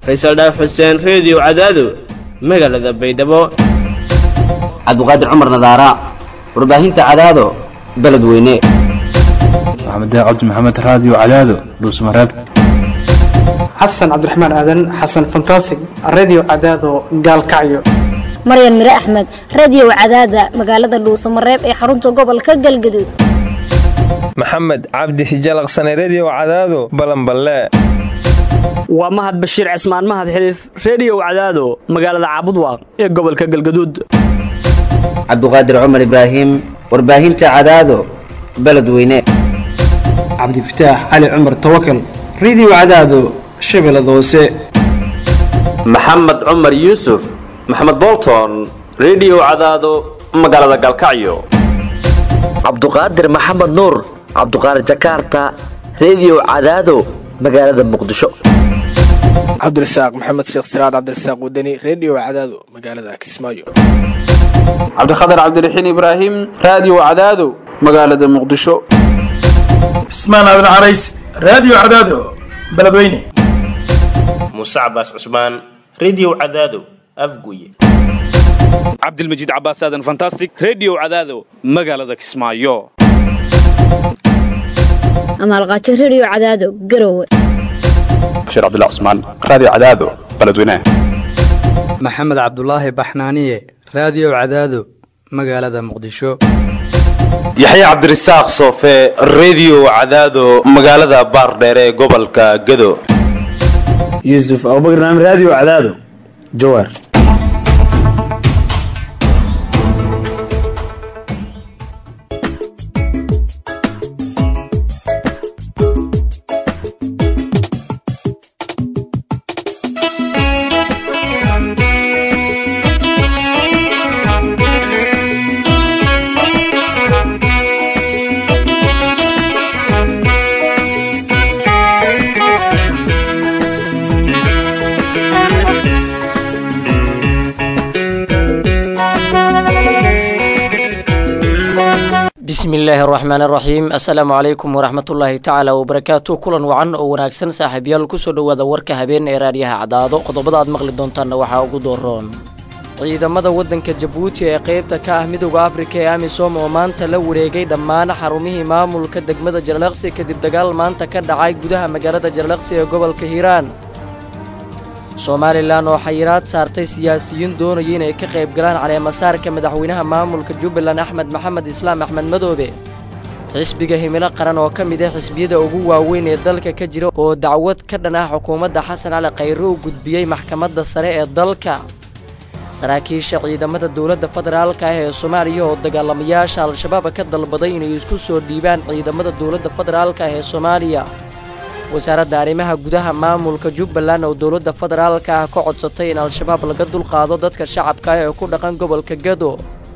faysal dhaaf xuseen reediyo cadaado magaalada baydhabo cabdiqaadir cumar nadaara warbaahinta cadaado beledweyne maxamed cabdi maxamed raadiyo cadaado dhuusmareeb xasan cabdiraxmaan aadan xasan fantasig redio cadaado gaalkacyo maryan mire axmed radiyow cadaada magaalada dhuusamareeb ee xarunta gobolka galgaduud maxamed cabdi hijalaqsane rediyo cadaado balanballe waa mahad bashiir cismaan mahad xiliif reediyow cadaado magaalada caabudwaaq ee gobolka galgaduud cabdiqaadir cumar ibraahim warbaahinta cadaado beledweyne cabdifataax cali cumar tawakal redio cadaado shabeellada hoose maxamed cumar yuusuf maxamed bolton rediyo cadaado magaalada galkacyo cabduqaadir maxamed nuur cabduqaadir jakaarta rediyo cadaado magaalada muqdisho cabdirasaaq maxamed sheekh siraad cabdirasaaq wadani rediyo cadaado magaalada kismaayo cabdikhatar cabdiraxiin ibraahim raadiyo cadaado magaalada muqdisho cismaan aadan carays raadiyo cadaado beledweyne muuse cabaas cusmaan rediyo cadaado afguye cabdilmajiid cabaas aadan fantastic rediyo cadaado magaalada kismaayo amaalqaajo rediyo cadaado garowe bashiir cabdilla cusmaan raadiyo cadaado beledweyne maxamed cabdulaahi baxnaaniye raadiyo cadaado magaalada muqdisho yaxya cabdirasaaq soofe rediyo cadaado magaalada baardheere ee gobolka gado yuusuf abubakar naam raadiyo cadaado jawaar bismi illaahi araxmaan araxiim assalaamu calaykum waraxmatullaahi tacaala wabarakaatu kulan wacan oo wanaagsan saaxiibyaal kusoo dhowaada warka habeen ee raadiyaha cadaado qodobada aad maqli doontaanna waxaa ugu dooroon ciidamada waddanka jabuuti ee qaybta ka ah midooda afrika ee amisom oo maanta la wareegay dhammaan xarumihii maamulka degmada jarlaqsi kadib dagaal maanta ka dhacay gudaha magaalada jarlaqsi ee gobolka hiiraan somalilan oo xayiraad saartay siyaasiyiin doonaya inay ka qayb galaan caleemasaarka madaxweynaha maamulka jubbaland axmed maxamed islaam axmed madoobe xisbiga himilo qaran oo ka mid ah xisbiyada ugu waaweyn ee dalka ka jira oo dacwad ka dhan ah xukuumadda xasan cali khayre u gudbiyey maxkamadda sare ee dalka saraakiisha ciidamada dowladda federaalka ah ee soomaaliya oo dagaalamayaasha al-shabaab ka dalbaday inay isku soo dhiibaan ciidamada dowladda federaalka ah ee soomaaliya wasaaradda arrimaha gudaha maamulka jubbaland oo dowladda federaalka ah ka codsatay in al-shabaab laga dulqaado dadka shacabka ah ee ku dhaqan gobolka gado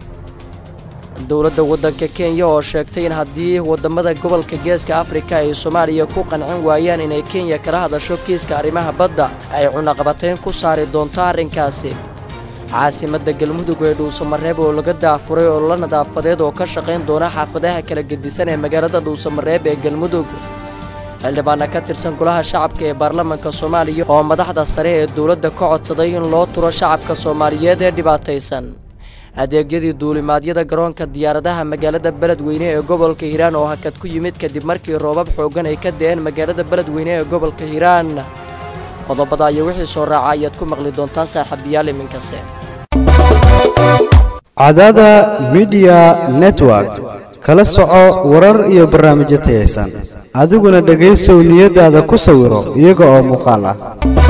dowladda waddanka kenya oo sheegtay in haddii waddamada gobolka geeska afrika ay soomaaliya ku qancin waayaan inay kenya kala hadasho kiiska arrimaha badda ay cunaqabateyn ku saari doonto arrinkaasi caasimadda galmudug ee dhuusamareeb oo laga daafuray oo la nadaafadeed oo ka shaqayn doona xaafadaha kala gedisan ee magaalada dhuusamareeb ee galmudug xildhibaana ka tirsan golaha shacabka ee baarlamaanka soomaaliya oo madaxda sare ee dowladda ka codsaday in loo turo shacabka soomaaliyeed ee dhibaataysan adeegyadii duulimaadyada garoonka diyaaradaha magaalada beledweyne ee gobolka hiiraan oo hakad ku yimid kadib markii roobab xooggan ay ka da'een magaalada beledweyne ee gobolka hiiraan qodobada iyo wixii soo raaca ayaad ku maqli doontaan saaxiibayaal iminkase cadada midiya network kala soco warar iyo barnaamijyo tayaysan adiguna dhegaysow niyadaada ku sawiro iyaga oo muuqaal ah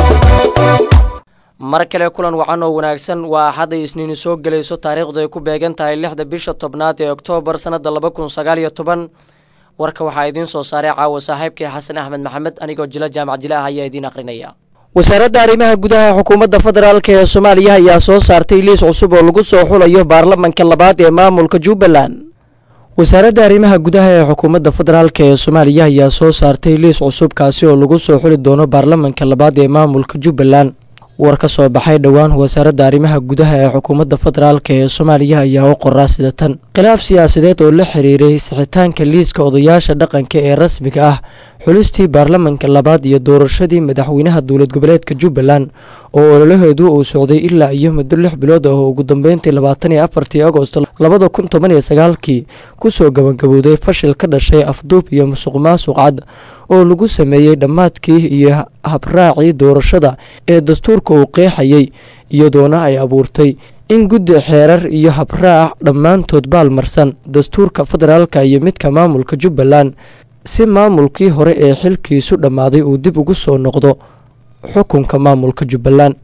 mar kale kulan wacan oo wanaagsan waa axadday isniini soo gelayso taariikhdu ay ku beegan tahay lixda bisha tobnaad ee oktoobar sannadda laba kun sagaal iyo toban warka waxaa idiin soo saaray caawa saaxiibkii xasan axmed maxamed anigoo jila jaamac jilaah ayaa idiin aqrinaya wasaaradda arrimaha gudaha xukuumadda federaalk ee soomaaliya ayaa soo saartay liis cusub oo lagu soo xulayo baarlamanka labaad ee maamulka jubbaland wasaaradda arrimaha gudaha ee xukuumadda federaalk ee soomaaliya ayaa soo saartay liis cusub kaasi oo lagu soo xuli doono baarlamanka labaad ee maamulka jubbaland war ka soo baxay dhowaan wasaaradda arrimaha gudaha ee xukuumadda federaalk ee soomaaliya ayaa u qoraa sida tan khilaaf siyaasadeed oo la xiriiray sixitaanka liiska odayaasha dhaqanka ee rasmiga ah xulistii baarlamanka labaad iyo doorashadii madaxweynaha dowlad goboleedka jubbaland oo ololaheedu uu socday ilaa iyo muddo lix bilood ah oo ugu dambeyntii labaatan iyo afartii agosto labada kun toban iyo sagaalkii kusoo gabagabowday fashil ka dhashay afduub iyo musuq maasuq cad oo lagu sameeyey dhammaadkii iyo habraacii doorashada ee dastuurka uu qeexayay iyadoona ay abuurtay in guddi xeerar iyo habraac dhammaantood baalmarsan dastuurka federaalka iyo midka maamulka jubbaland si maamulkii hore ee xilkiisu dhammaaday uu dib ugu soo noqdo xukunka maamulka jubbaland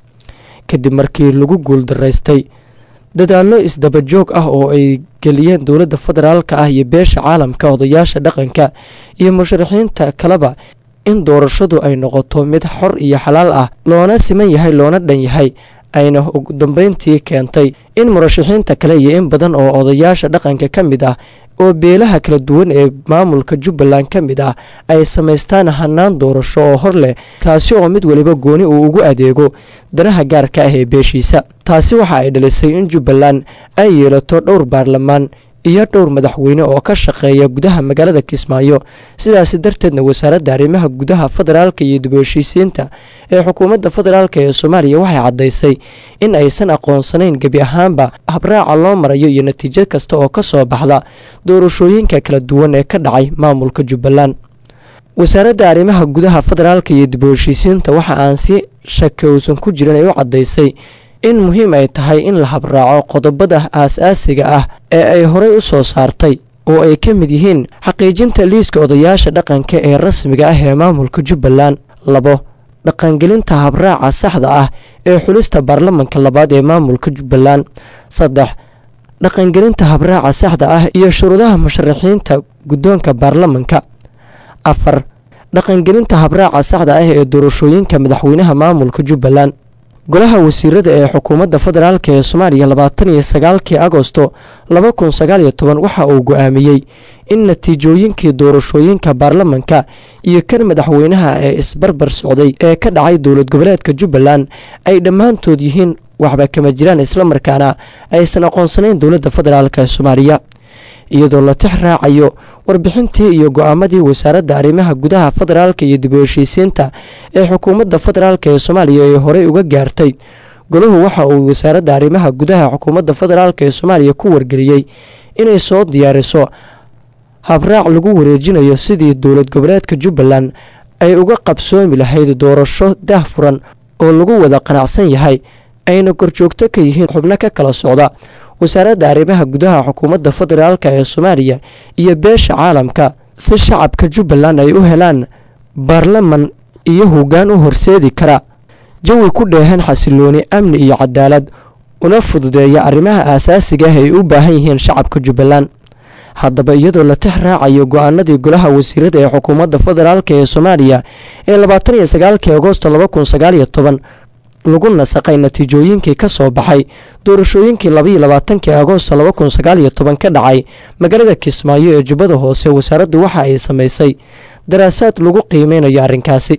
kadib markii lagu guuldaraystay dadaallo isdabajoog ah oo ay geliyeen dowladda federaalka ah iyo beesha caalamka odayaasha dhaqanka iyo musharaxiinta kaleba in doorashadu ay noqoto mid xor iyo xalaal ah loona siman yahay loona dhan yahay ayna ugu dambeyntii keentay in murashaxiinta kale iyo in badan oo odayaasha dhaqanka ka mid ah oo beelaha kala duwan ee maamulka jubbaland ka mid ah ay samaystaan hanaan doorasho oo hor leh taasi oo mid weliba gooni uu ugu adeego danaha gaarka ah ee beeshiisa taasi waxa ay dhalisay in jubbaland ay yeelato dhowr baarlamaan iyo dhowr madaxweyne oo ka shaqeeya gudaha magaalada kismaayo sidaasi darteedna wasaaradda arrimaha gudaha federaalka iyo dib u heshiisiinta ee xukuumadda federaalk ee soomaaliya waxay caddaysay in aysan aqoonsanayn gebi ahaanba habraaca loo marayo iyo natiijo kasta oo ka soo baxda doorashooyinka kala duwan ee ka dhacay maamulka jubbaland wasaaradda arrimaha gudaha federaalka iyo dib u heshiisiinta waxa aan si shaki uusan ku jirin ay u caddaysay in muhiim ay tahay in la habraaco qodobada aas-aasiga ah ee ay horey u soo saartay oo ay ka mid yihiin xaqiijinta liiska odayaasha dhaqanka ee rasmiga ah ee maamulka jubbaland labo dhaqangelinta habraaca saxda ah ee xulista baarlamanka labaad ee maamulka jubbaland saddex dhaqangelinta habraaca saxda ah iyo shuruudaha musharaxiinta guddoonka baarlamanka afar dhaqangelinta habraaca saxda ah ee doorashooyinka madaxweynaha maamulka jubbaland golaha wasiirada ee xukuumadda federaalk ee soomaaliya labaatan iyo sagaalkii agosto laba kun sagaal iyo toban waxa uu go-aamiyey in natiijooyinkii doorashooyinka baarlamanka iyo kan madaxweynaha ee isbarbar socday ee ka dhacay dowlad goboleedka jubbaland ay dhammaantood yihiin waxba kama jiraan islamarkaana aysan aqoonsanayn dowladda federaalk ee soomaaliya iyadoo la tix raacayo warbixintii iyo go-aamadii wasaaradda arrimaha gudaha federaalka iyo dib u heshiisiinta ee xukuumadda federaalk ee soomaaliya ay horey uga gaartay golahu waxa uu wasaaradda arrimaha gudaha xukuumadda federaalk ee soomaaliya ku wargeliyey inay soo diyaariso habraac lagu wareejinayo sidii dowlad goboleedka jubbaland ay uga qabsoomi lahayd doorasho dahfuran oo lagu wada qanacsan yahay ayna korjoogto ka yihiin xubno ka kala socda wasaaradda arrimaha gudaha xukuumadda federaalk ee soomaaliya iyo beesha caalamka si shacabka jubbaland ay u helaan baarlaman iyo hoggaan u horseedi kara jawi ku dheehan xasilooni amni iyo cadaalad una fududeeya arrimaha aasaasiga ah ay u baahan yihiin shacabka jubbaland haddaba iyadoo la tix raacayo go-aanadii golaha wasiirada ee xukuumadda federaalk ee soomaaliya ee labaatan iyo sagaalkii agosto laba kun sagaal iyo toban lagu nasaqay natiijooyinkii ka soo baxay doorashooyinkii labaiyo labaatankii agoosto laba kun sagaal iyo toban ka dhacay magaalada kismaayo ee jubbada hoose wasaaraddu waxa ay samaysay daraasaad lagu qiimeynayo arrinkaasi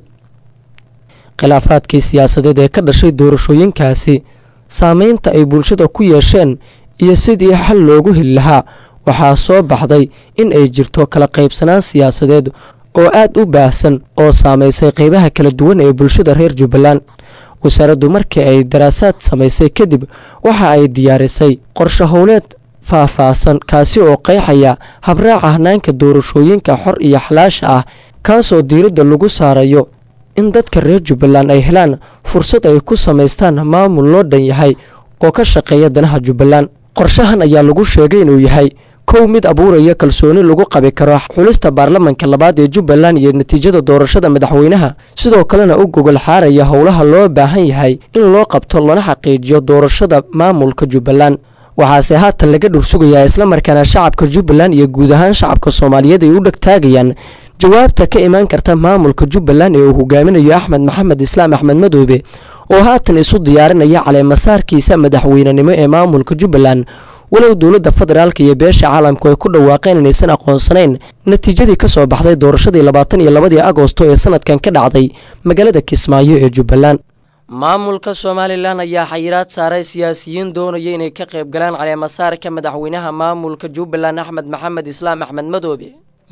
khilaafaadkii siyaasadeed ee ka dhashay doorashooyinkaasi saameynta ay bulshada ku yeesheen iyo sidii xal loogu heli lahaa waxaa soo baxday in ay jirto kala qaybsanaan siyaasadeed oo aad u baahsan oo saamaysay qeybaha kala duwan ee bulshada reer jubbaland wasaaraddu markii ay daraasaad samaysay kadib waxa ay diyaarisay qorshe howleed faah-faahsan kaasi oo qeexaya habraaca hanaanka doorashooyinka xor iyo xalaasha ah kaasoo diiradda lagu saarayo in dadka reer jubbaland ay helaan fursad ay ku samaystaan maamul loo dhan yahay oo ka shaqeeya danaha jubbaland qorshahan ayaa lagu sheegay inuu yahay kow mid abuuraya kalsooni lagu qabi karo xulista baarlamanka labaad ee jubbaland iyo natiijada doorashada madaxweynaha sidoo kalena u gogol xaaraya howlaha loo baahan yahay in loo qabto lana xaqiijiyo doorashada maamulka jubbaland waxaase haatan laga dhursugayaa islamarkaana shacabka jubbaland iyo guud ahaan shacabka soomaaliyeed ay u dhegtaagayaan jawaabta ka imaan karta maamulka jubbaland ee uu hogaaminayo axmed maxamed islaam axmed madoobe oo haatan isu diyaarinaya caleemasaarkiisa madaxweynenimo ee maamulka jubbaland walow dowladda federaalka iyo beesha caalamku ay ku dhawaaqeen inaysan aqoonsanayn natiijadii ka soo baxday doorashadii labaatan iyo labadii agoosto ee sanadkan ka dhacday magaalada kismaayo ee jubbaland maamulka somalilan ayaa xayiraad saaray siyaasiyiin doonaya inay ka qayb galaan caleemasaarka madaxweynaha maamulka jubbaland axmed maxamed islaam axmed madoobe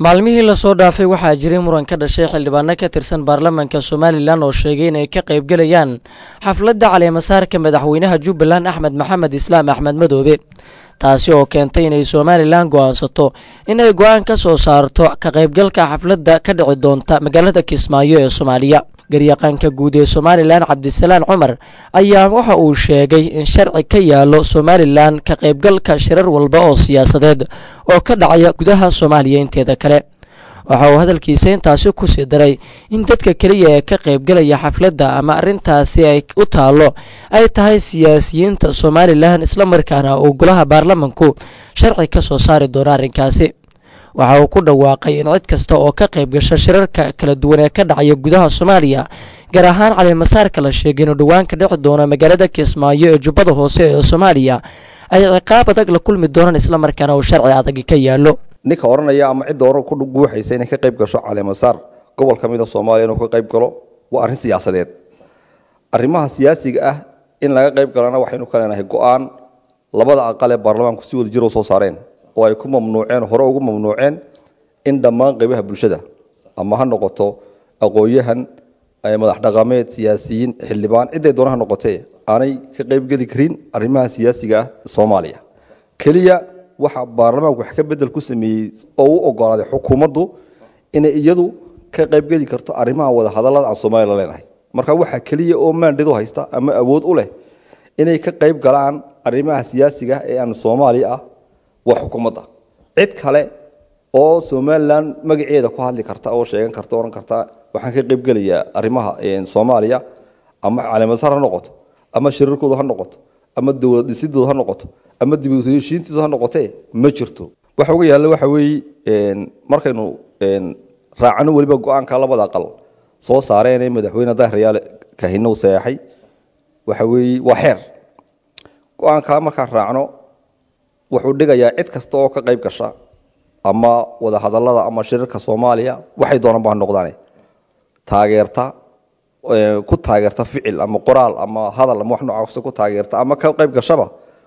maalmihii lasoo dhaafay waxaa jiray muran ka dhashay xildhibaano ka tirsan baarlamaanka somalilan oo sheegay inay ka qaybgelayaan xafladda caleemasaarka madaxweynaha jubbaland axmed maxamed islaam axmed madoobe taasi oo keentay inay somalilan go'aansato inay go'aan ka soo saarto ka qaybgalka xafladda ka dhici doonta magaalada kismaayo ee soomaaliya garyaqaanka guud ee somalilan cabdisalaan cumar ayaa waxa uu sheegay in sharci ka yaalo somalilan ka qaybgalka shirar walba oo siyaasadeed oo ka dhacaya gudaha soomaaliya inteeda kale waxa uu hadalkiisa intaasi ku sii daray in dadka keliya ee ka qaybgalaya xafladda ama arrintaasi ay u taallo ay tahay siyaasiyiinta somalilan islamarkaana uu golaha baarlamanku sharci ka soo saari doono arrinkaasi waxa uu ku dhawaaqay in cid kasta oo ka qayb gasha shirarka kala duwan ee ka dhacaya gudaha soomaaliya gaar ahaan caleemasaarka la sheegay inuu dhowaan ka dhici doono magaalada kismaayo ee jubbada hoose ee soomaaliya ay ciqaab adag la kulmi doonaan islamarkaana uu sharci adag ka yaallo ninka odhanaya ama cidda hore ku guuxaysa inay ka qayb gasho caleemasaar gobol ka mid a soomaaliya inuu ka qayb galo waa arrin siyaasadeed arrimaha siyaasiga ah in laga qayb galana waxaynu ka leenahay go-aan labada aqal ee baarlamaanku si wada jir u soo saareen oo ay ku mamnuuceen hore ugu mamnuuceen in dhammaan qaybaha bulshada ama ha noqoto aqoon-yahan madax dhaqameed siyaasiyiin xildhibaan cidday doonaha noqotee aanay ka qaybgeli karin arrimaha siyaasiga ah soomaaliya keliya waxa baarlamaanku wax ka bedel ku sameeyey oo u ogolaaday xukuumaddu inay iyadu ka qaybgeli karto arrimaha wada hadallada aan soomaaliya leenahay marka waxaa keliya oo maandhadu haysta ama awood u leh inay ka qayb galaan arrimaha siyaasiga ee aan soomaaliya ah waa xukuumadda cid kale oo somalilan magaceeda ku hadli karta oo sheegan karta ohan karta waxaan ka qaybgelayaa arrimaha soomaaliya ama caleemasaar ha noqoto ama shirarkooda ha noqoto ama dowlad dhisidooda ha noqoto ama dib u heshiintooda ha noqotee ma jirto waxa uga yaalla waxa weeye markaynu raacano weliba go-aanka labada aqal soo saareen ee madaxweyne dahriyaal kahinow saxeexay waxa weeye waa xeer go-aankaa markaan raacno wuxuu dhigayaa cid kasta oo ka qayb gasha ama wada hadallada ama shirarka soomaaliya waxay doonaan baa noqdaane taageerta ku taageerta ficil ama qoraal ama hadal ama wax noocaas ku taageerta ama ka qayb gashaba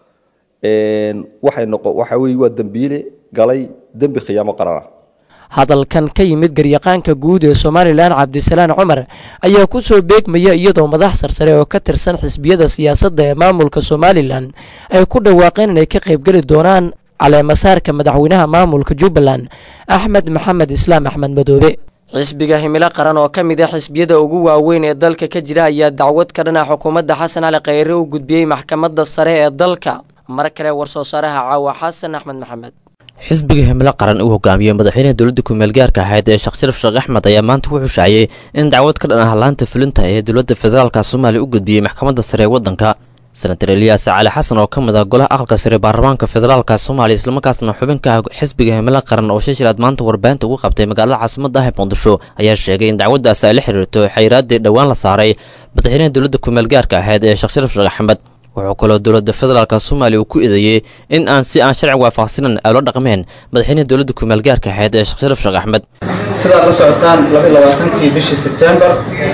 waxay noqo waxa weeye waa dembiile galay dembi khiyaamo qarana hadalkan ka yimid garyaqaanka guud ee somalilan cabdisalaan cumar ayaa ku soo beegmaya iyadoo madax sarsare oo ka tirsan xisbiyada siyaasadda ee maamulka somalilan ay ku dhawaaqeen inay ka qaybgeli doonaan caleemasaarka madaxweynaha maamulka jubbaland axmed maxamed islaam axmed madoobe xisbiga himilo qaran oo ka mid a xisbiyada ugu waaweyn ee dalka ka jira ayaa dacwad ka dhana xukuumadda xasan cali khayre u gudbiyey maxkamadda sare ee dalka mar kale war-soo saaraha caawa xasan axmed maxamed xisbiga himilo qaran uu hogaamiyey madaxweynaha dowladda kumeel gaarka ahayd ee sheekh sharaf sheekh axmed ayaa maanta wuxuu shaaciyey in dacwad ka dhan ah laanta fulinta ee dowladda federaalka soomaaliya u gudbiyey maxkamadda sare ee waddanka senatar eliyaas cali xasan oo ka mid ah golaha aqalka sare baarlamaanka federaalka soomaaliya islamarkaasna xubinka xisbiga himilo qaran oo shashiraad maanta warbaahinta ugu qabtay magaalada caasimada ah ee muqdisho ayaa sheegay in dacwaddaasi ay la xiriirto xayiraaddii dhowaan la saaray madaxweynaha dowladda kumeel gaarka ahayd ee sheekh sharaf sheekh axmed wuxuu kaloo dowladda federaalka soomaaliya uu ku eedeeyey in aan si aan sharci waafaqsanan ay la dhaqmeen madaxweynaha dowladda kumeel gaarka ahayd ee sheekh sharaf sheekh axmed sidaad la socotaan labaaankii bishii sebtembar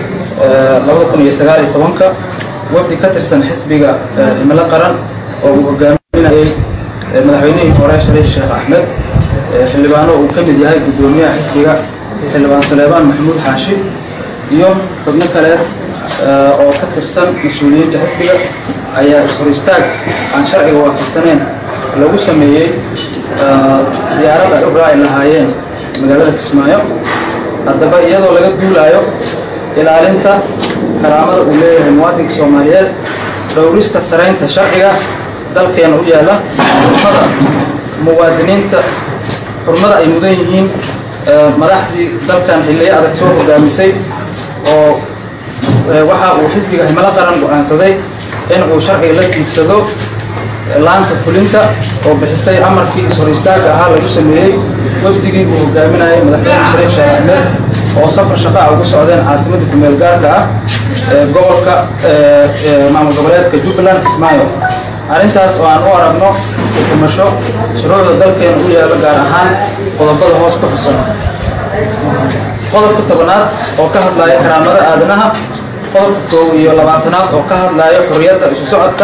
ka wafdi ka tirsan xisbiga himilo qaran oo uu hogaaminayay madaxweynihii hore shariif sheekh axmed xildhibaano uu ka mid yahay guddoomiyaha xisbiga xildhibaan saleebaan maxamuud xaashi iyo xubno kale oo ka tirsan mas-uuliyiinta xisbiga ayaa is-hor istaag aan sharciga waafaqsaneyn lagu sameeyey diyaarad ay u raaci lahaayeen magaalada kismaayo haddaba iyadoo laga duulaayo ilaalinta karaamada uu leeyahay muwaadinka soomaaliyeed dhowrista saraynta sharciga dalkeena u yaalla xurmada muwaadiniinta xurmada ay mudan yihiin madaxdii dalkan xilliyo adag soo hogaamisay oo waxa uu xisbiga himilo qaran go'aansaday in uu sharciga la tiigsado laanta fulinta oo bixisay amarkii is-hor istaagga ahaa lagu sameeyey wafdigii uu hogaaminayay madaxweyne shariif sheekh axmed oo safar shaqaa ugu socdeen caasimadda kumeel gaarka ah ee gobolka maamul goboleedka jubbaland kismaayo arrintaas oo aan u aragno xukumasho shuruucda dalkeena u yaalla gaar ahaan qodobada hoos ku xusan qodobka tobanaad oo ka hadlaya karaamada aadanaha qodobka koow iyo labaatanaad oo ka hadlaya xorriyadda isu socodka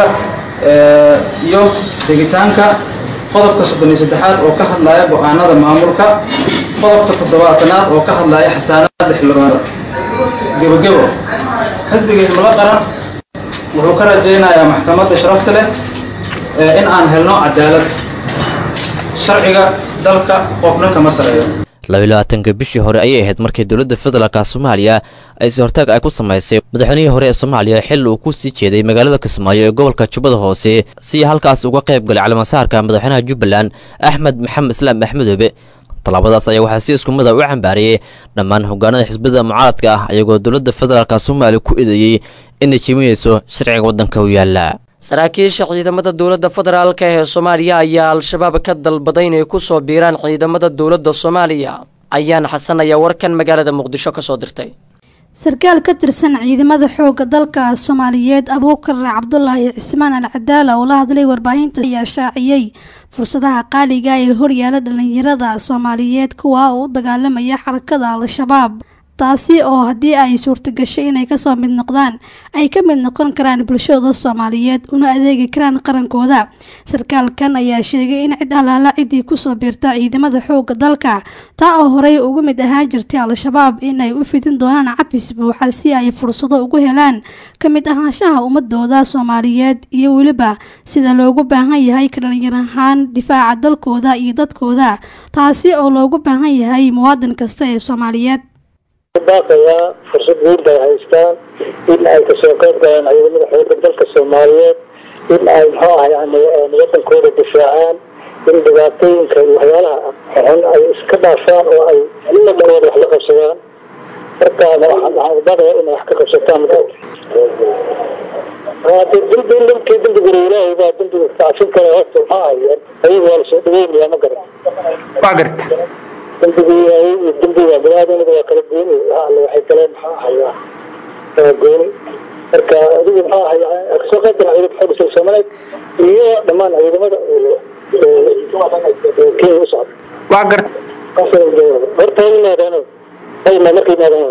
iyo degitaanka qodobka soddon iyo saddexaad oo ka hadlaya go-aanada maamulka qodobka toddobaatanaad oo ka hadlaya xasaanada xildhibaanada gebogebo xisbiga himilo qaran wuxuu ka rajaynayaa maxkamadda sharafta leh in aan helno cadaalad sharciga dalka qofna kama sareeyo labaatanka bishii hore ayay ahayd markii dowladda federaalka soomaaliya ay si hortaag ay ku samaysay madaxweynihii hore ee soomaaliya xilli uu ku sii jeeday magaalada kismaayo ee gobolka jubbada hoose si halkaas uga qayb galay calaamasaarka madaxweynaha jubbaland axmed maxamed islaam axmedoobe tallaabadaas ayaa waxaa si isku mid a u cambaariyey dhammaan hogaanada xisbiyada mucaaradka ah iyagoo dowladda federaalka soomaaliya ku eedeeyey inay jiminayso sharciga waddanka u yaala saraakiisha ciidamada dowladda federaalk ee soomaaliya ayaa al-shabaab ka dalbaday inay ku soo biiraan ciidamada dowladda soomaaliya ayaan xasan ayaa warkan magaalada muqdisho ka soo dirtay sarkaal ka tirsan ciidamada xoogga dalka soomaaliyeed abuukar cabdulaahi cismaan al cadaala oo la hadlay warbaahinta ayaa shaaciyey fursadaha qaaliga ee horyaala dhalinyarada soomaaliyeed kuwa oo u dagaalamaya xarakada al-shabaab taasi oo haddii ay suurtagashay inay kasoo mid noqdaan ay ka mid noqon karaan bulshada soomaaliyeed una adeegi karaan qarankooda sarkaalkan ayaa sheegay in cid allaala ciddii kusoo biirta ciidamada xoogga dalka taa oo horey uga mid ahaan jirtay al-shabaab inay u fidin doonaan cafis buuxa si ay fursado ugu helaan ka mid ahaanshaha ummadooda soomaaliyeed iyo weliba sida loogu baahan yahay ka dhalinyar ahaan difaaca dalkooda iyo dadkooda taasi oo loogu baahan yahay muwaadin kasta ee soomaaliyeed baaqayaa fursad weyn bay haystaan in ay kasoo qayb galaan ciidamada xoogga dalka soomaaliyeed in ay muxuu ah yani wadankooda difaacaan in dhibaatooyinka iyo waxyaalaha xun ay iska dhaafaan oo ay wadankooda wax la qabsadaan markaana waxaan baaqaya inay wax ka qabsataan hade dembi ninkii dembigura ilaahay baa dembiga kacafin kara horta maxaa hayeen ayagu waa lasoo dhaweynayaa ma garan waa garta dembiga iyo dembiga baniaadamada waa kala gooni alle waxay kale maxaa hayaa waa gooni marka adigu maxaa haya kasoo qayb gala ciidamada xoogga dalka soomaaliyeed iyo dhammaan ciidamada kenya u socda waa garta horta ha yimaadaano ha yimaa marka yimaadaan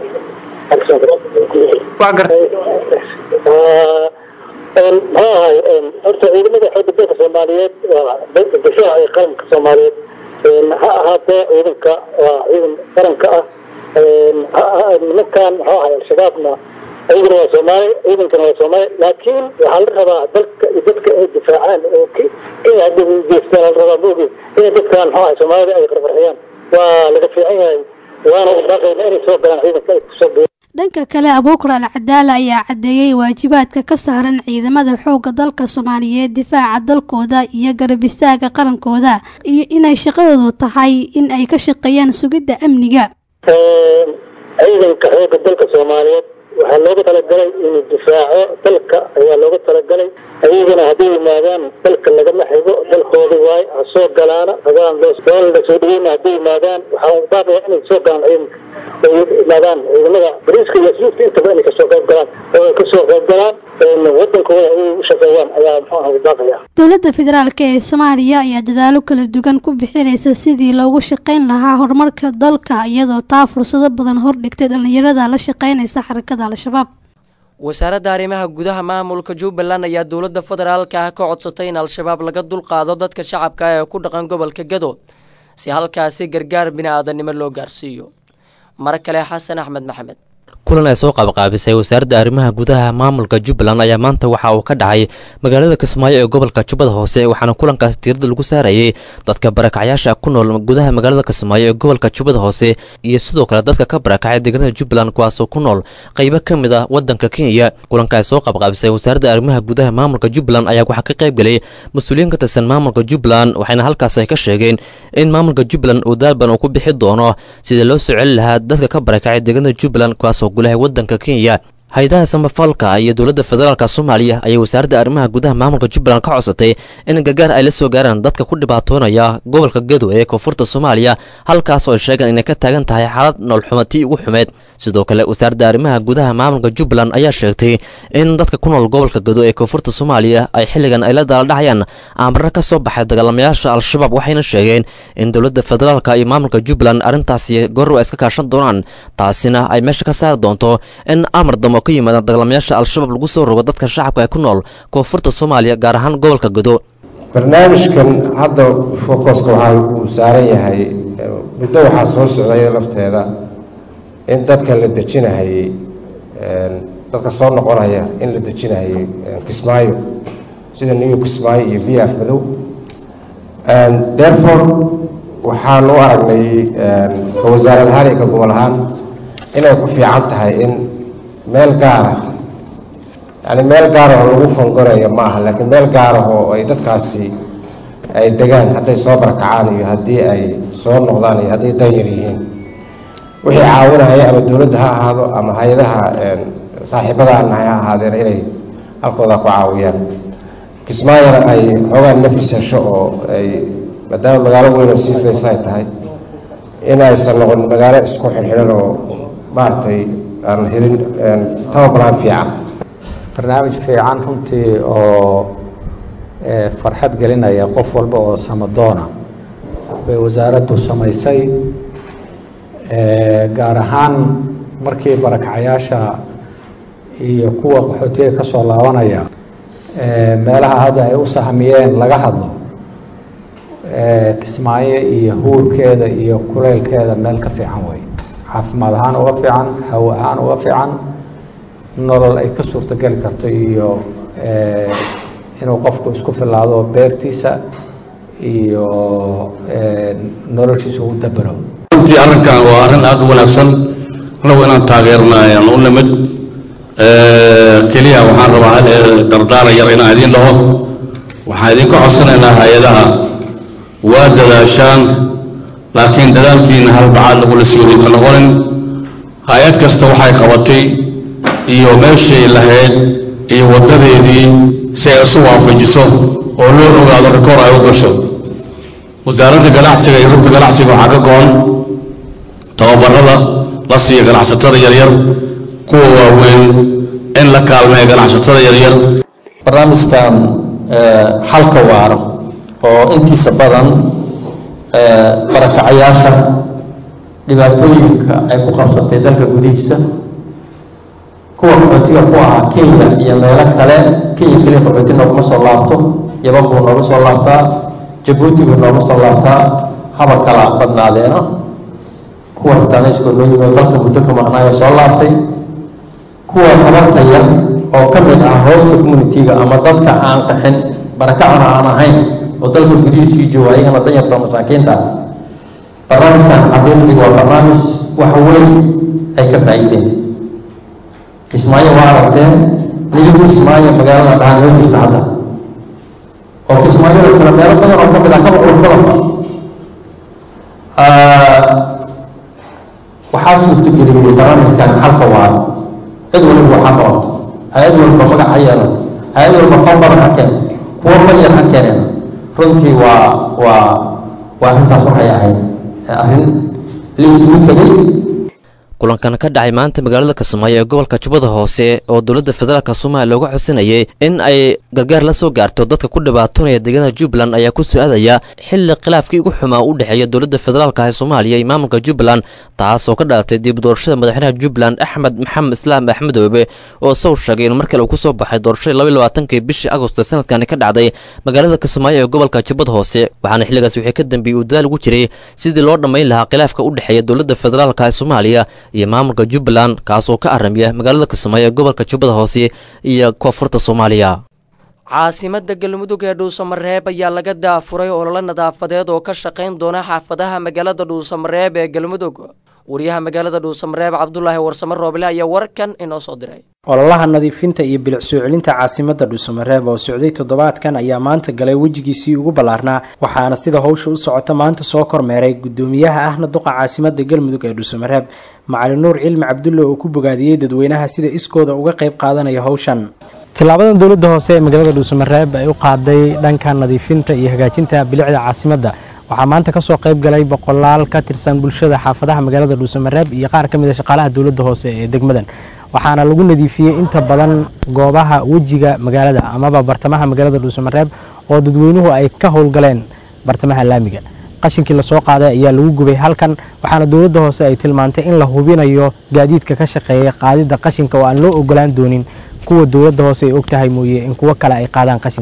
waa garta maxaa ahay horta ciidamada xoogga dalka soomaaliyeed waa difaaca ee qaranka soomaaliyeed ha ahaatee ciidanka waa ciidan qaranka ah nimankan muxuu ahay al-shabaabna ayaguna waa soomaali ciidankana waa soomaali laakiin waxaa la rabaa dalka iyo dadka ay difaacaan oo kenya hadda geestaan la rabaa maogi inay dadkan muxuu ahay soomaalida ay qarqarxiyaan waa laga fiican yahay waana u baaqayna inay soo galaan ciidanka ay kusoo biiraan dhanka kale abuukar al cadaala ayaa caddeeyey waajibaadka ka saaran ciidamada xoogga dalka soomaaliyeed difaaca dalkooda iyo garab istaaga qarankooda iyo inay shaqadoodu tahay in ay ka shaqeeyaan sugidda amniga ciidanka xoogga dalka soomaaliyeed waxaa looga talagalay inuu difaaco dalka ayaa looga talagalay ayagana hadday yimaadaan dalka lagama xigo dalkooda waay ha soo galaana habaan waan la soo dhaweyna hadday yimaadaan waxaa baaqaya inay soo galaan ciidanka ay yimaadaan ciidamada bariiska iyo asluubta intaba inay kasoo qayb galaan oo ay kasoo qayb galaan wadankooda ay u shaqeeyaan ayaa muxuu aha baaqaya dowladda federaalk ee soomaaliya ayaa dadaalo kala duwan ku bixinaysa sidii loogu shaqayn lahaa horumarka dalka iyadoo taa fursado badan hordhigtay dhalinyarada la shaqaynaysa xarakada al-shabaab wasaaradda arrimaha gudaha maamulka jubbaland ayaa dowladda federaalka ah ka codsatay in al-shabaab laga dulqaado dadka shacabka ee ku dhaqan gobolka gado si halkaasi gargaar bini-aadanimo loo gaarsiiyo mar kale xasan axmed maxamed kulan ay soo qaabqaabisay wasaaradda arrimaha gudaha maamulka jubbaland ayaa maanta waxa uu ka dhacay magaalada kismaayo ee gobolka jubbada hoose waxaana kulankaas diirada lagu saarayay dadka barakacyaasha ku nool gudaha magaalada kismaayo ee gobolka jubbada hoose iyo sidoo kale dadka ka barakacay deegaanada jubbaland kuwaasoo ku nool qaybo ka mid ah wadanka kenya kulanka ay soo qaabqaabisay wasaaradda arrimaha gudaha maamulka jubbaland ayaa waxaa ka qayb galay mas-uuliyiin ka tirsan maamulka jubbaland waxayna halkaas ay ka sheegeen in maamulka jubbaland uu daalban uu ku bixi doono sidii loo soo celi lahaa dadka ka barakacay deegaanada jubbaland kuwaasoo gulahay wadanka kenya hay-adaha samafalka iyo dowladda federaalk soomaaliya ayay wasaaradda arrimaha gudaha maamulka jubbaland ka codsatay in gargaar ay la soo gaaraan dadka ku dhibaatoonaya gobolka gedo ee koonfurta soomaaliya halkaas oo ay sheegeen inay ka taagan tahay xaalad noolxumatii ugu xumeed sidoo kale wasaaradda arrimaha gudaha maamulka jubbaland ayaa sheegtay in dadka ku nool gobolka gedo ee koonfurta soomaaliya ay xilligan ay la daaldhacayaan aamaro ka soo baxay dagaalamayaasha al-shabaab waxayna sheegeen in dowladda federaalk iyo maamulka jubbaland arrintaasi goor ay iska kaashan doonaan taasina ay meesha ka saari doonto in amar damo ka yimaadaan dagaalamayaasha al-shabaab lagu soo rogo dadka shacabka ee ku nool koonfurta soomaaliya gaar ahaan gobolka godo barnaamijkan hadda focuska waxaa uu saaran yahay muddo waxaa soo socday lafteeda in dadka la dejinahayey dadka soo noqonaya in la dejinahayey kismaayo sida new kismaayo iyo v f madow therefore waxaan u aragnay ka wasaarad ahaan iyo ka gobol ahaan inay ku fiican tahay in meel gaara yani meel gaarahoo lagu fangonayo ma aha laakiin meel gaarahoo ay dadkaasi ay degaan hadday soo barakacaan iyo haddii ay soo noqdaan iyo hadday danyar yihiin wixii caawinaya ama dowladda ha ahaado ama hay-adaha saaxiibada aan nahay ha ahaadeen inay halkooda ku caawiyaan kismaayona ay xoogaan nafis hesho oo ay maadaama magaalo weyn oo sii faysa ay tahay in aysan noqon magaalo isku xirxiran oo maaragtay aan helin tababalaan fiican barnaamij fiican runtii oo farxad gelinaya qof walba oo samadoona bay wasaaraddu samaysay gaar ahaan markii barakacayaasha iyo kuwa qaxootiga ka soo laabanaya meelaha hadda ay u sahmiyeen laga hadlo kismaayo iyo huurkeeda iyo kuleylkeeda meel ka fiican wey caafimaad ahaan uga fiican hawo ahaan uga fiican nolol ay ka suurtogeli karto iyo inuu qofku isku filaado beertiisa iyo noloshiisa u dabero runtii arrinkan waa arrin aada u wanaagsan anagu inaan taageerna ayaan u nimid keliya waxaan rabaa hal dardaara yar inaan idiin dhaho waxaan idinka codsanaynaa hay-adaha waa dadaashaan laakiin dadaalkiina halbacaad lagula sii wadinka noqonin hay-ad kasta waxay qabatay iyo meeshay lahayd iyo waddadeedii si ay isu waafajiso oo loo ogaado rikoor ay u gasho wasaaradda ganacsiga iyo rugta ganacsiga waxaa ka go-an tababarada la siiya ganacsatada yaryar kuwa waaweyn in la kaalmeeya ganacsatada yaryar barnaamijkan xalka waaro oo intiisa badan barakacayaasha dhibaatooyinka ay ku qabsatay dalka gudihiisa kuwa qaxootiga ku ahaa kenya iyo meelo kale kenya keliya qaxooti nooguma soo laabto yaban buu nooga soo laabtaa jabuuti buu nooga soo laabtaa haba kala badnaadeena kuwa ritaanayskoo noo yimid dalka muddo ka maqnaayo soo laabtay kuwa tabarta yar oo ka mid ah hoosta communitiga ama dadka aan qaxin barakacana aan ahayn oo dalka gudihiisii jooga ayagana danyarta oo masaakiinta barnaamijkan xaqiiqdii waa barnaamij wax weyn ay ka faa'iideen kismaayo waa aragteen niyo kismaayo magaalada dhahan loo jirta hadda oo kismaayada kale meelo badan oo ka mid ah kaba qurbadanba waxaa suurtageliyey barnaamijkan xalka waaro cid waliba waxaa qabato hay-ad walba magac ha yeelato hay-ad walba fan badan ha keento kuwo fan yar ha keeneen runtii waa waa waa arrintaas waxay ahayd arrin la isugu tegay kulankan ka dhacay maanta magaalada kismaayo ee gobolka jubbada hoose oo dowladda federaalk soomaaliya looga codsanayay in ay gargaar la soo gaarto dadka ku dhibaatonaya deegaanada jubbaland ayaa ku soo-aadaya xilli khilaafkii ugu xumaa u dhexeeya dowladda federaalka ee soomaaliya iyo maamulka jubbaland taas oo ka dhalatay dib doorashada madaxweynaha jubbaland axmed maxamed islaam axmedoobe oo isagu sheegay in mar kale uu kusoo baxay doorashadii labaiy labaatankii bishii agosto sanadkani ka dhacday magaalada kismaayo ee gobolka jubbada hoose waxaana xilligaas wixii ka dambeeyey uu dadaal ugu jiray sidii loo dhammayn lahaa khilaafka u dhexeeya dowladda federaalka ee soomaaliya iyo maamulka jubbaland kaasoo ka aramiya magaalada kismaayo ee gobolka jubbada hoose iyo koonfurta soomaaliya caasimada galmudug ee dhuusamareeb ayaa laga daafuray ololo nadaafadeed oo ka shaqayn doona xaafadaha magaalada dhuusamareeb ee galmudug wariyaha magaalada dhuusamareeb cabdulaahi warsame rooble ayaa warkan inoo soo diray ololaha nadiifinta iyo bilic soo celinta caasimada dhuusamareeb oo socday toddobaadkan ayaa maanta galay wejigiisii ugu ballaarnaa waxaana sida howsha u socota maanta soo kormeeray gudoomiyaha ahna duqa caasimada galmudug ee dhuusamareeb macalin nuur cilmi cabdulle oo ku bogaadiyey dadweynaha sida iskooda uga qayb qaadanaya howshan tillaabadan dowladda hoose ee magaalada dhuusamareeb ay u qaaday dhanka nadiifinta iyo hagaajinta bilicda caasimadda waxaa maanta kasoo qayb galay boqolaal ka tirsan bulshada xaafadaha magaalada dhuusamareeb iyo qaar ka mid a shaqaalaha dowladda hoose ee degmadan waxaana lagu nadiifiyey inta badan goobaha wejiga magaalada amaba bartamaha magaalada dhuusamareeb oo dadweynuhu ay ka howlgaleen bartamaha laamiga qashinkii lasoo qaaday ayaa lagu gubay halkan waxaana dowladda hoose ay tilmaantay in la hubinayo gaadiidka ka shaqeeya qaadida qashinka oo aan loo ogolaan doonin kuwa dowladda hoose ay og tahay mooye in kuwo kale ay qaadaan qashinka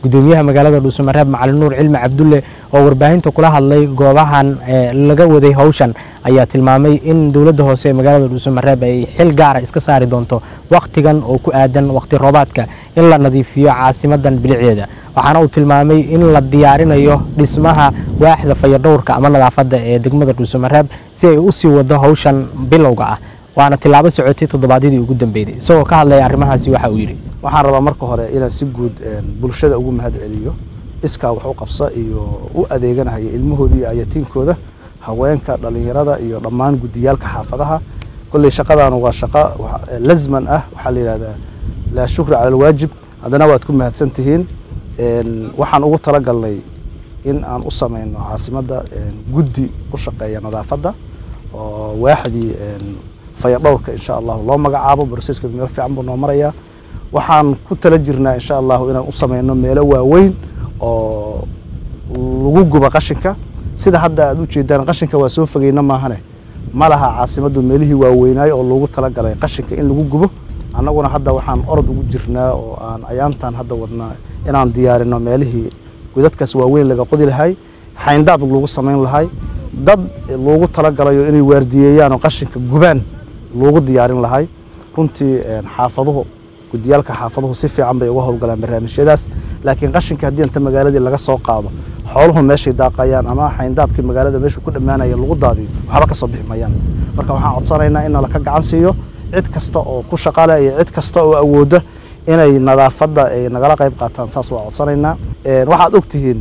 gudoomiyaha magaalada dhuusamareeb macalin nuur cilmi cabdulle oo warbaahinta kula hadlay goobahan laga waday howshan ayaa tilmaamay in dowladda hoose ee magaalada dhuusamareeb ay xil gaara iska saari doonto wakhtigan oo ku aadan wakhti roobaadka in la nadiifiyo caasimadan bilicdeeda waxaana uu tilmaamay in la diyaarinayo dhismaha waaxda fayadhowrka ama nadaafadda ee degmada dhuusamareeb si ay usii wado howshan bilowga ah waana tilaabo socotay toddobaadyadii ugu dambeeyey isagoo ka hadlaya arrimahaasi waxa uu yidhi waxaan rabaa marka hore inaan si guud bulshada ugu mahad celiyo iskaa wax u qabsa iyo u adeeganahaya ilmahooda iyo ayatiinkooda haweenka dhallinyarada iyo dhammaan guddiyaalka xaafadaha kolley shaqadaanu waa shaqo lasman ah waxaa la yidhahdaa laa shukri cala alwaajib haddana waad ku mahadsan tihiin waxaan ugu talagalnay in aan u samayno caasimadda guddi u shaqeeya nadaafadda oo waaxdii fayadhowrka insha allahu loo magacaabo broseskeedu meel fiican buu noo marayaa waxaan ku tala jirnaa insha allahu inaan u samayno meelo waaweyn oo lagu guba qashinka sida hadda aad u jeedaan qashinka waa soo fogeyna maahane ma laha caasimaddu meelihii waaweynaayo oo loogu talagalay qashinka in lagu gubo annaguna hadda waxaan orod ugu jirnaa oo aan ayaantan hadda wadnaa inaan diyaarino meelihii godadkaas waaweyn laga qodi lahay xayndaab lagu samayn lahay dad loogu talagalayo inay waardiyeeyaan oo qashinka gubaan loogu diyaarin lahay runtii xaafaduhu gudiyaalka xaafaduhu si fiican bay uga howlgalaan barnaamijyadaas laakiin qashinka haddii inta magaaladii laga soo qaado xooluhu meeshay daaqayaan ama xayndaabkii magaalada meeshuu ku dhammaanaya lagu daadiyo waxba ka soo bixi mayaan marka waxaan codsanaynaa in nalaka gacan siiyo cid kasta oo ku shaqale iyo cid kasta oo awooda inay nadaafadda ay nagala qayb qaataan saas waa codsanaynaa waxaad ogtihiin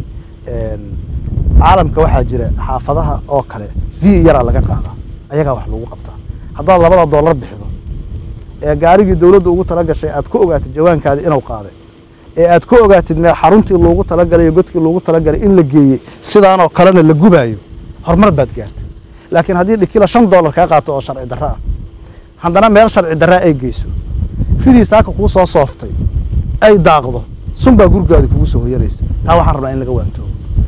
caalamka waxaa jira xaafadaha oo kale v yaraa laga qaadaa ayagaa wax lagu qabtaa haddaad labada doolar bixido ee gaarigii dowladda ugu tala gashay aad ku ogaatid jawaankaadi inuu qaaday ee aad ku ogaatid mee xaruntii loogu talagalay iyo godkii loogu talagalay in la geeyey sidaanoo kalena la gubaayo horumar baad gaartay laakiin haddii dhikila shan doolar kaa qaato oo sharci darro ah haddana meel sharci darra ay geyso ridii saaka kuu soo sooftay ay daaqdo sunbaa gurgaadi kugu soo hoyanaysa taa waxaan rabnaa in laga waantoogo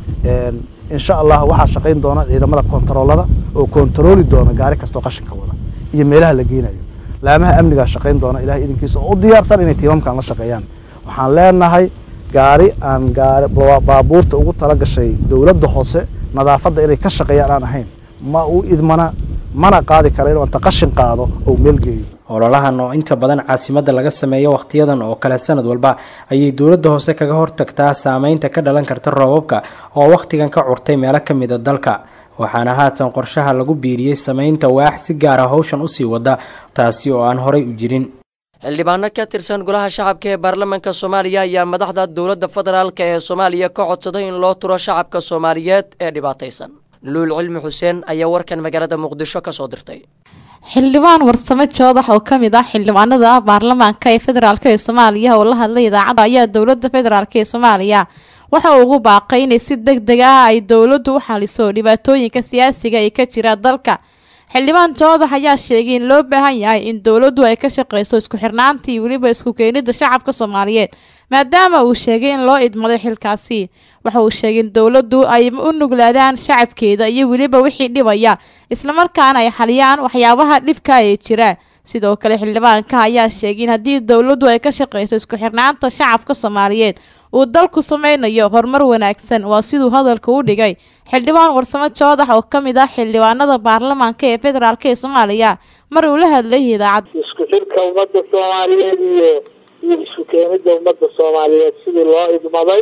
insha allah waxaa shaqayn doona ciidamada kontaroolada oo kontarooli doona gaari kastoo qashinka wada iyo meelaha la geynayo laamaha amnigaa shaqayn doona ilahay idinkiisa oo u diyaarsan inay tiimamkan la shaqeeyaan waxaan leenahay gaari aan gaari baabuurta ugu tala gashay dowladda hoose nadaafadda inay ka shaqeeyaan aan ahayn ma u idmana mana qaadi kara inuu inta qashin qaado oo meel geeyo ololahan oo inta badan caasimadda laga sameeyo wakhtiyadan oo kale sanad walba ayay dowladda hoose kaga hortagtaa saameynta ka dhalan karta roobabka oo wakhtigan ka curtay meelo ka mid a dalka waxaana haatan qorshaha lagu biiriyey sameynta waax si gaara howshan usii wada taasi oo aan horay u jirin xildhibaano ka tirsan golaha shacabka ee baarlamaanka soomaaliya ayaa madaxda dowladda federaalk ee soomaaliya ka codsaday in loo turo shacabka soomaaliyeed ee dhibaataysan luul cilmi xuseen ayaa warkan magaalada muqdisho ka soo dirtay xildhibaan warsame joodax oo ka mid ah xildhibaanada baarlamaanka ee federaalk ee soomaaliya oo la hadlay idaacadda ayaa dowladda federaalk ee soomaaliya waxa uu ugu baaqay inay si deg deg ah ay dowladdu u xaliso dhibaatooyinka siyaasiga ee ka jira dalka xildhibaan joodax ayaa sheegay in loo baahan yahay in dowladdu ay ka shaqeyso isku xirnaanta iyo weliba isku keenida shacabka soomaaliyeed maadaama uu sheegay in loo idmaday xilkaasi waxa uu sheegay in dowladdu ay u nuglaadaan shacabkeeda iyo weliba wixii dhibaya islamarkaana ay xaliyaan waxyaabaha dhibka ee jira sidoo kale xildhibaanka ayaa sheegay in haddii dowladdu ay ka shaqeyso isku xirnaanta shacabka soomaaliyeed uu dalku sameynayo horumar wanaagsan waa siduu hadalka u dhigay xildhibaan warsamo joodax oo ka mid ah xildhibaanada baarlamaanka ee federaalk ee soomaaliya mar uu la hadlay idaacad isku xirka ummadda soomaaliyeed iyo iyo isku keenida ummadda soomaaliyeed sidii loo idmaday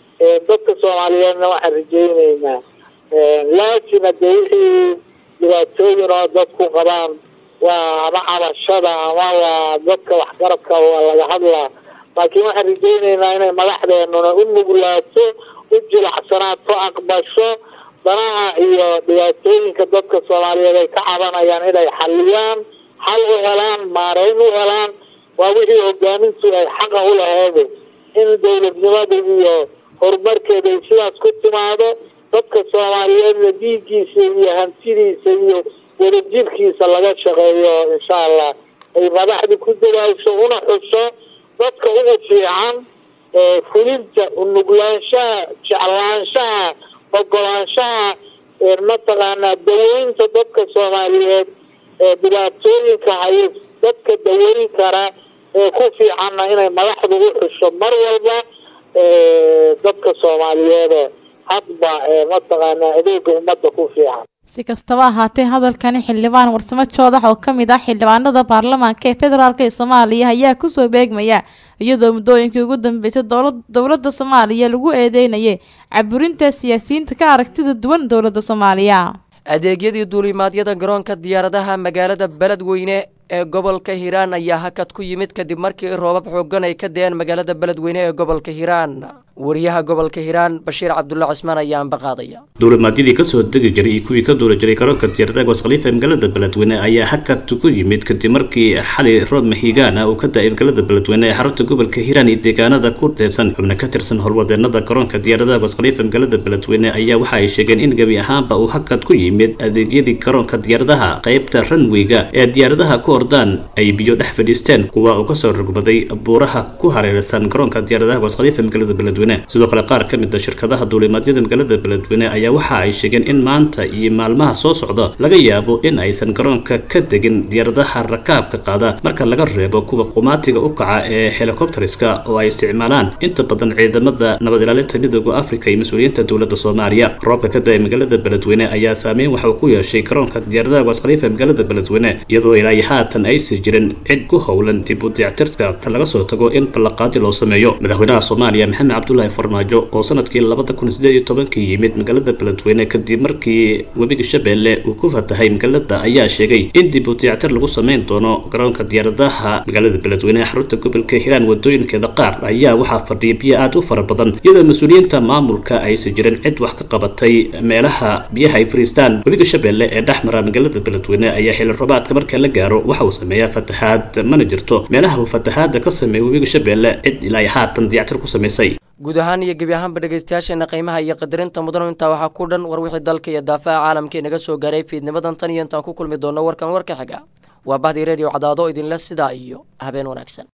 dadka soomaaliyeedna waxaan rajayneynaa laakiin hadee wixii dhibaatooyin oo dadku qabaan waa ama cabashada ama waa dadka waxgarabka waa laga hadlaa laakiin waxaan rajayneynaa inay madaxdeenuna u nuglaato u jilacsanaato aqbasho danaha iyo dhibaatooyinka dadka soomaaliyeed ay ka cabanayaan inay xaliyaan xal u helaan maareyn u helaan waa wixii hogaamintu ay xaqa u laheede in dowladnimada iyo horumarkeeda ay sidaas ku timaado dadka soomaaliyeedna dhiiggiisa iyo hantidiisa iyo wadajirkiisa laga shaqeeyo insha allah ay madaxda ku dadaasho una xusho dadka ugu fiican fulinta unuglaanshaha jeclaanshaha ogolaanshaha mataqaanaa daweynta dadka soomaaliyeed ee dhibaatooyinka hayo dadka daweyn kara ee ku fiicanna inay madaxdu u xusho mar walba dadka soomaaliyeede hadba mataqaanaa adeega ummadda ku fiican si kastaba ahaatee hadalkani xildhibaan warsamo joodax oo ka mid ah xildhibaanada baarlamaanka ee federaalk ee soomaaliya ayaa kusoo beegmaya iyadoo muddooyinkii ugu dambeysay dowladda soomaaliya lagu eedeynayay caburinta siyaasiyiinta ka aragtida duwan dowladda soomaaliya adeegyadii duulimaadyada garoonka diyaaradaha magaalada beledweyne ee gobolka hiiraan ayaa hakad ku yimid kadib markii roobab xoogan ay ka deen magaalada beledweyne ee gobolka hiiraan wariyaha gobolka hiiraan bashiir cabdulla cismaan ayaa ambaqaadaya duulimaadyadii kasoo degi jiray iyo kuwii ka duuli jiray garoonka diyaaradaha goos khaliifa ee magaalada beledweyne ayaa hakad ku yimid kadib markii xali roob mahigaan ah uu ka da-ay magaalada beledweyne ee xarunta gobolka hiiraan iyo deegaanada ku deesan xubno ka tirsan howlwadeenada garoonka diyaaradaha goos khaliifa magaalada beledweyne ayaa waxa ay sheegeen in gebi ahaanba uu hakad ku yimid adeegyadii garoonka diyaaradaha qeybta ranweyga ee diyaaradaha ku ordaan ay biyo dhex fadhiisteen kuwa uu kasoo rogbaday buuraha ku hareeraysan garoonka diyaaradaha goos khaliifa magaalada beledweyne sidoo kale qaar ka mid a shirkadaha duulimaadyada magaalada beledweyne ayaa waxa ay sheegeen in maanta iyo maalmaha soo socda laga yaabo in aysan garoonka ka degin diyaaradaha rakaabka qaada marka laga reebo kuwa qumaatiga u kaca ee helikobteriska oo ay isticmaalaan inta badan ciidamada nabad ilaalinta midooda africa iyo mas-uuliyiinta dowladda soomaaliya roobka ka da-ay magaalada beledweyne ayaa saameyn waxa uu ku yeeshay garoonka diyaaradaha goos khaliifa magaalada beledweyne iyadoo ilaa haatan aysan jirin cid ku howlan dib u dayactirka ta laga soo tago in ballaqaadi loo sameeyo madaxweynaha soomaaliya maxamed cabdullahi farmaajo oo sanadkii labada kun sideed iyo tobankii yimid magaalada beledweyne kadib markii webiga shabeelle uu ku fatahay magaalada ayaa sheegay in dib u dayactir lagu sameyn doono garoonka diyaaradaha magaalada beledweyne ee xarunta gobolka hiiraan wadooyinkeeda qaar ayaa waxaa fadhiya biyo aad u fara badan iyadoo mas-uuliyiinta maamulka aysan jirin cid wax ka qabatay meelaha biyaha ay fariistaan webiga shabeelle ee dhex mara magaalada beledweyne ayaa xili roobaadka marka la gaaro waxa uu sameeyaa fatahaad mana jirto meelaha uu fatahaada ka sameeya webiga shabeelle cid ilaa haatan dayactir ku samaysay guud ahaan iyo gebi ahaanba dhegaystayaasheena qiimaha iyo qadarinta mudanu intaa waxaa ku dhan war wixii dalka iyo daafaha caalamka inaga soo gaaray fiidnimadan tan iyo intaan ku kulmi doono warkan warka xiga waa bahdii reediyo cadaado idinle sidaa iyo habeen wanaagsan